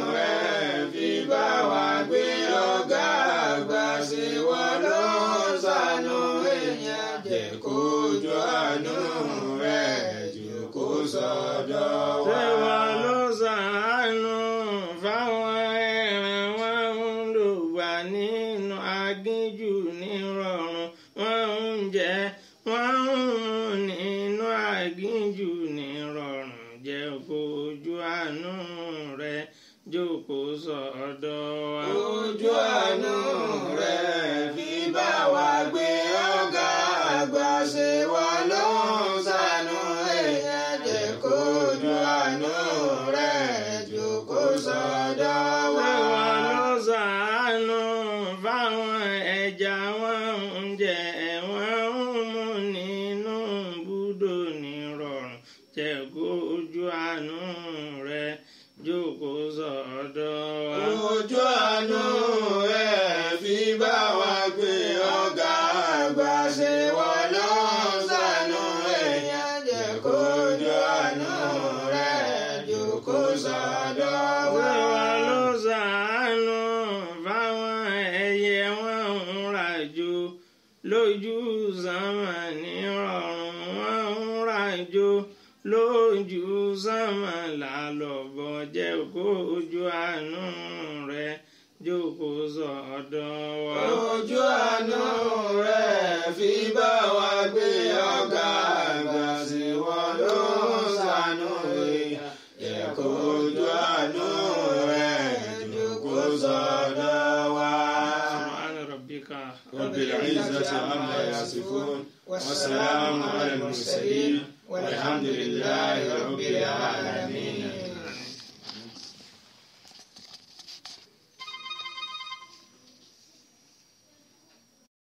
rẹ̀ fi bá wa gbé ọ̀gá àgbà sí wọn ló ń ṣàánú èèyàn jẹ́ kójú àánú rẹ̀ jókòó sọ́dọ̀ wa. Ẹ̀wọ̀n ló ṣàánú fáwọn ẹran wọn ń lò gbà nínú aginjù nírọ̀rùn wọn ń jẹ wọn ń mu nínú aginjù nírọ̀rùn jẹ́ kó ojú àánú rẹ̀ jókòó sọ́dọ̀ wa. ojú àánú rẹ̀ fi bá wa gbé ọ̀gá àgbà ṣe wá ló ń ṣàánú èèyàn jẹ́ kójú àánú rẹ̀ jókòó sọ́dọ̀ wa. Ẹ̀wọ̀n ló ṣàánú fáwọn ẹja wọn ń jẹ wọ́n ń mu nínú búdò nírọ̀rùn jẹ́ kó ojú àánú rẹ̀ jókòó sọ́dọ̀ wa. ojú àánú rẹ̀ fi bá wa gbé ọ̀gá àgbà ṣe wá ló ń ṣàánú èèyàn jẹ́ kójú àánú rẹ̀ jókòó sọ́dọ̀ wa. Ẹ̀wọ̀n ló ṣàánú fáwọn ẹyẹ wọn ń ràjò lójú sánmà nírọ̀rùn wọn ń ràjò lójú sánmà lálọ́bọ̀ jẹ́ kó ojú àánú rẹ̀ jókòó sọ́dọ̀ wa. ojú àánú rẹ̀ fi bá wa gbé ọ̀gá àgbà sí wọn ló ń ṣàánú èèyàn jẹ́ kójú àánú rẹ̀ jókòó sọ́dọ̀ wa. سبحان ربك رب العزة عما يصفون والسلام على المرسلين والحمد لله رب العالمين